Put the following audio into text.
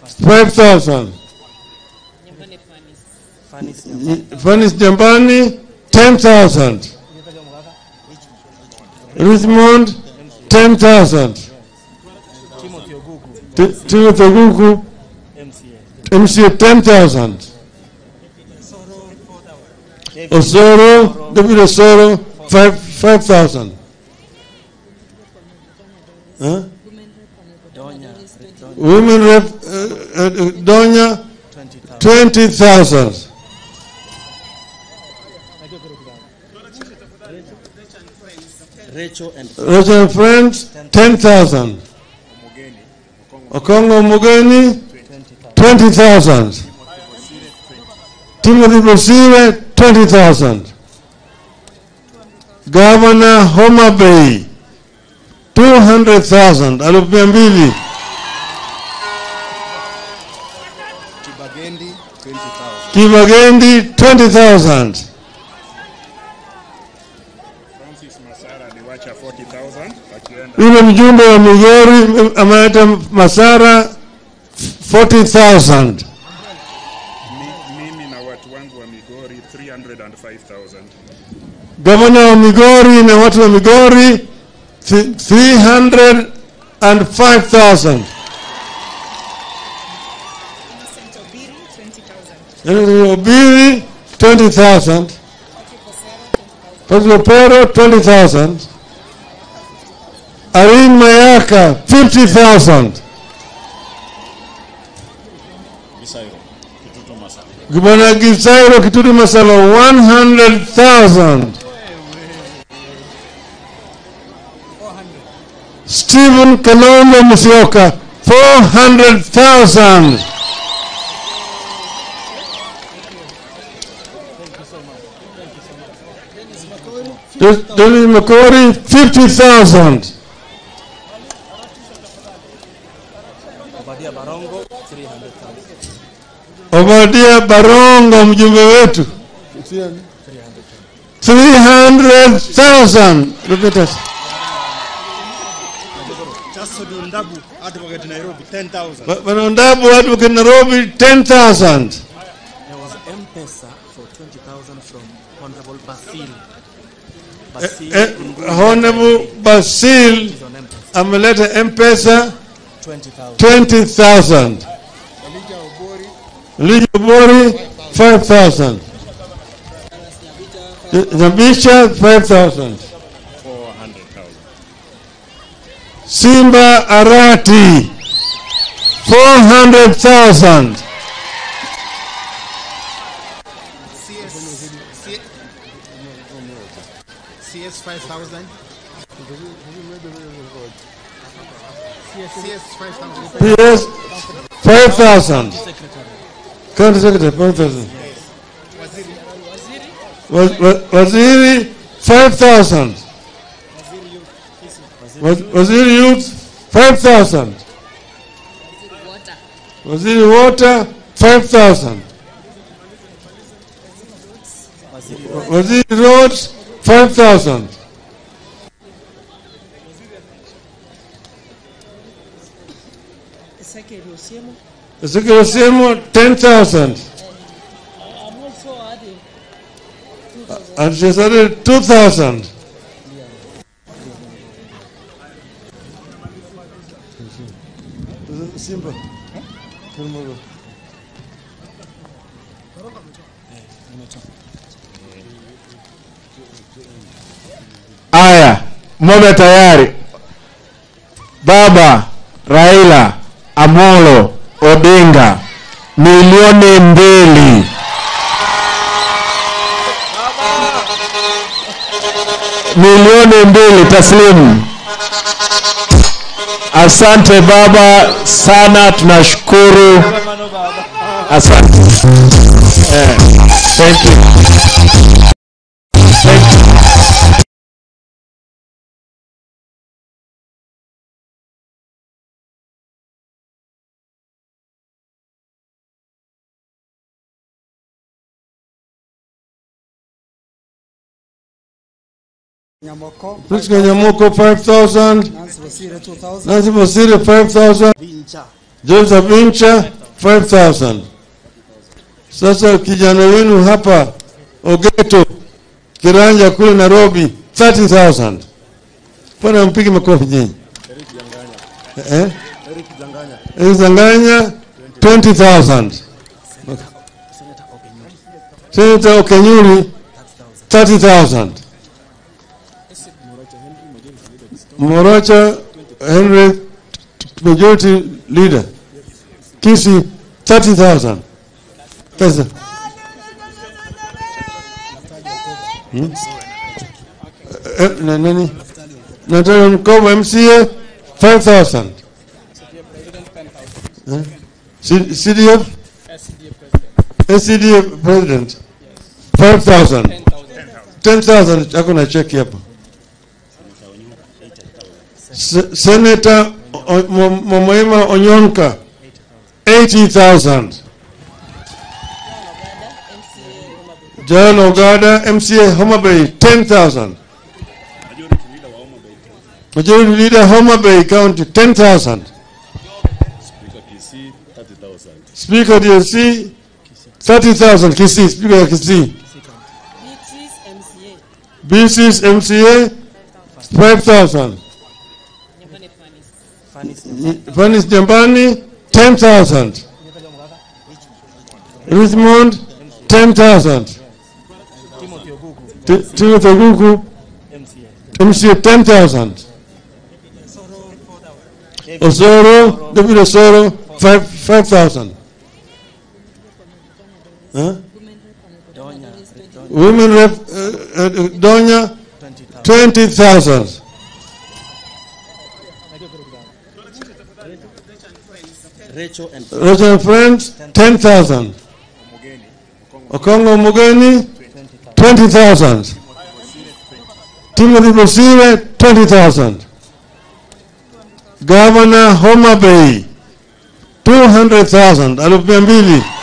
5,000. Fanis Jambani, 10,000. Richmond, 10,000. Ti- Timothy Oguku, MCA, 10,000. Osoro, David Osoro, 5 5,000. Huh? Women rep, uh, uh, Donya, 20,000. Rachel and Rachel and Friends, 10,000. Okongo Mugeni, 20,000. Timothy Bosire, 20,000. Governor Homa Bay, 200,000. Elfu mia mbili. Kibagendi 20,000. Kimagendi, 20,000. Francis Masara aliwacha 40,000 akienda Yule mjumbe wa Migori ameleta Masara, 40,000. mi, mimi na watu wangu wa Migori 305,000. Gavana wa Migori na watu wa Migori thi- 305,000. Yaani Obiri 20,000. Patrick Opero 20,000. Irene Mayaka 50,000. Gavana Gisairo Kitutu Masala 100,000. Stephen Kalonzo Musyoka 400,000. Dennis Makori 50,000. Obadia Barongo 300,000. Obadia Barongo mjumbe wetu 300,000. Repeat us. Jasodu Ndabu Advocate Nairobi 10,000. Ba- Bwana Ndabu Advocate Nairobi 10,000. There was M-Pesa for 20,000 from Honorable Basil. Basil Eh, Nguni Honorable Basil is on M-Pesa. ameleta M-Pesa 20,000. 20,000. Elijah Obori 5,000. Zabisha 5,000. 400,000. Simba Arati 400,000. CS 5000. CS 5000. PS 5,000. County Secretary 5,000. Wa- wa- Waziri 5,000. Wa- Waziri Youth 5,000. Waziri Water 5,000. Wa- Waziri Roads 5,000. Ezekiel Osiemo 10,000. And she started 2,000. Simba. Aya, moja tayari. Baba Raila Amolo Odinga milioni mbili. Milioni mbili taslimu. Asante baba sana, tunashukuru. Asante. Eh, thank you. Thank you. Nyamoko. Priska Nyamoko 5,000. Nancy Wasire 2000. Nancy Masiri 5,000. Vincha Joseph Incha 5000. Sasa kijana wenu hapa Ogeto Kiranja kule Nairobi 30000. Bwana mpige makofi nyinyi. Eh? Eric Zanganya 20000. Senator Okenyuri 30000. Morocha Henry majority leader Kisi 30000 pesa Hmm? Eh, na nani Nataka Mkoba MCA 5000 Eh? C- CDF SCDF president 5000 10000 chako na cheki hapa Se- Senator O- Mo- Momoima Onyonka 80000 John Ogada MCA Homa Bay 10000 Majority Leader Homa Bay County 10000 Speaker DSC 30000 Kisii Speaker ya Kisii BC's MCA 5000 Vanis Jambani 10000 Richmond 10000 Ti- Timothy Oguku MCA 10000 Osoro David Osoro 5 5000 Huh? Women rep uh, uh, Donya 20,000 Rachel and Rachel Friends 10,000 Okongo Mugeni 20,000 Timothy Bosire 20,000 Governor Homa Bay 200,000 elfu mia mbili